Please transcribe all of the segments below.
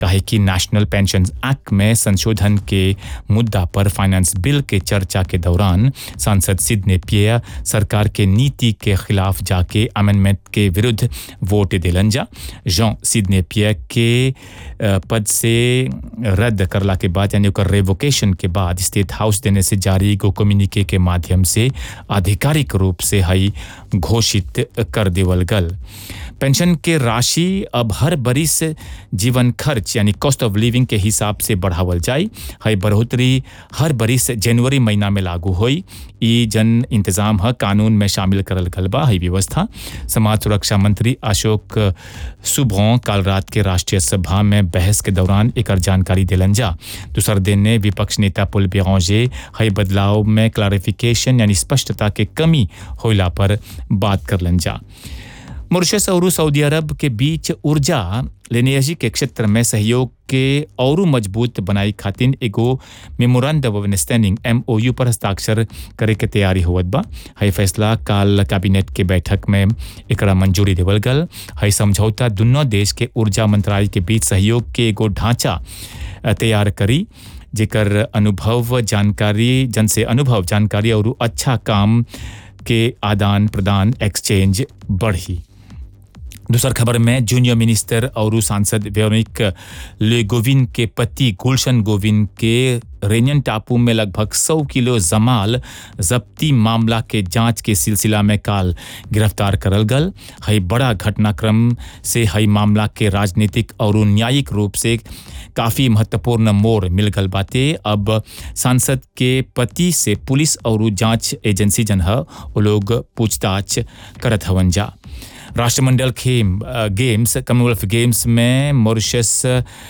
काहे कि national pension act में संशोधन के मुद्दा पर फाइनेंस बिल के चर्चा के दौरान सांसद सिडने पिया सरकार के नीति के खिलाफ जाके अमेंडमेंट के विरुद्ध वोट दिलन जा जॉन सिडने पिया के अ, पद से रद्द करला के बाद यानी ओकर रेवोकेशन के बाद स्टेट हाउस देने से जारी एगो कम्युनिके के माध्यम से आधिकारिक रूप से हई घोषित कर देवल गल पेंशन के राशि अब हर बरिस जीवन खर्च यानी कॉस्ट ऑफ लिविंग के हिसाब से बढ़ावल जाई हई बढ़ोतरी हर बरिस जनवरी महीना में लागू होई ई जन इंतजाम ह कानून में शामिल करल गल बा हई व्यवस्था समाज सुरक्षा मंत्री अशोक सुबह काल रात के राष्ट्रीय सभा में बहस के दौरान एकर जानकारी दिलन जा दूसर दिन ने विपक्ष नेता पुल बेरौजे हई बदलाव में क्लारिफिकेशन यानी स्पष्टता के कमी होइला पर बात करलन जा मॉरिशस और सऊदी अरब के बीच ऊर्जा लेनेजी के क्षेत्र में सहयोग के और मजबूत बनाई खातिर एगो मेमोरेंडम ऑफ अंडरस्टैंडिंग एमओयू पर हस्ताक्षर करे के तैयारी होवत बा हई फैसला काल कैबिनेट के बैठक में एकरा मंजूरी देवल गल हई समझौता दुनों देश के ऊर्जा मंत्रालय के बीच सहयोग के एगो ढांचा अ, तैयार करी जेकर अनुभव जानकारी जन से अनुभव जानकारी और अच्छा काम के आदान प्रदान एक्सचेंज बढ़ी दूसर खबर में जूनियर मिनिस्टर और सांसद वेरोनिक ले गोविंद के पति गुलशन गोविंद के रेनियन टापू में लगभग 100 किलो जमाल जब्ती मामला के जांच के सिलसिला में काल गिरफ्तार करल गल हई बड़ा घटनाक्रम से हई मामला के राजनीतिक और न्यायिक रूप से काफ़ी महत्वपूर्ण मोड़ मिल गल बाते अब सांसद के पति से पुलिस और जांच एजेंसी जन ह वो लोग पूछताछ करत हवन जा राष्ट्रमंडल खेम अ, गेम्स कॉमनवेल्थ गेम्स में मॉरिशस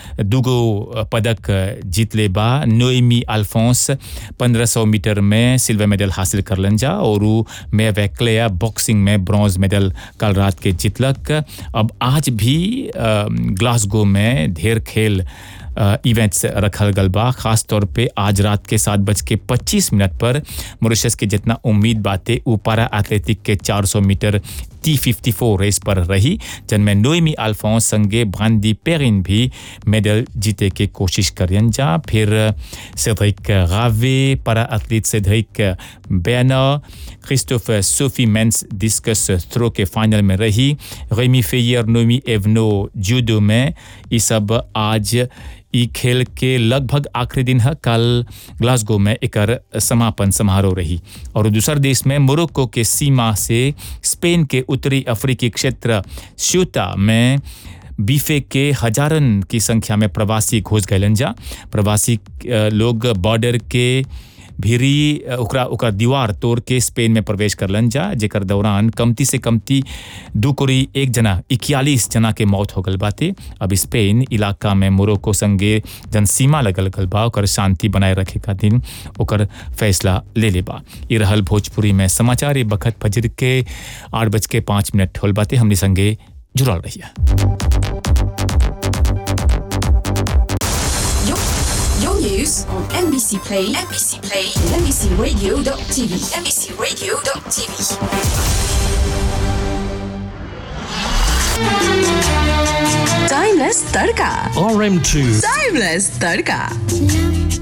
दुगो पदक जीतले बा नोएमी अल्फोंस 1500 मीटर में सिल्वर मेडल हासिल करलन जा और उ मे वैक्लेया बॉक्सिंग में ब्रॉन्ज मेडल कल रात के जीतलक अब आज भी अ, ग्लासगो में ढेर खेल इवेंट्स रखल गल बा खास तौर पे आज रात के सात बज के पच्चीस मिनट पर मॉरिशस के जितना उम्मीद बाते उ पारा एथलेटिक के 400 meter T fifty four race पर रही जिनमें नोएमी अल्फोंस संगे भांदी पेरिन भी मेडल जीते के कोशिश करियन जा फिर सेड्रिक रावे पारा एथलीट सेड्रिक बैनर Christophe Sophie men's discus throw के फाइनल में रही रेमी फेयर नोमी एवनो जूडो में ये सब आज ई खेल के लगभग आखिरी दिन है कल ग्लासगो में एकर समापन समारोह रही और दूसर देश में मोरक्को के सीमा से स्पेन के उत्तरी अफ्रीकी क्षेत्र श्यूता में बीफे के हजारन की संख्या में प्रवासी घुस गए जा प्रवासी अ, लोग बॉर्डर के भीरी अ, ओकरा ओकर दीवार तोड़ के स्पेन में प्रवेश करलन जा जेकर दौरान कमती से कमती दू कोरी एक जना इक्यालीस जना के मौत हो गल बाते अब स्पेन इलाका में मोरक्को संगे जन सीमा लगल गल बा ओकर शांति बनाए रखे खातिर ओकर फैसला ले ले बा ई रहल भोजपुरी में समाचार ये बखत फजर के आठ बज के पाँच मिनट होल बाते हमने संगे जुड़ल रहिए Your, your news on NBC Play, NBC Play, and NBCRadio.tv, NBCRadio.tv. Timeless Tadka. RM2. Timeless Tadka.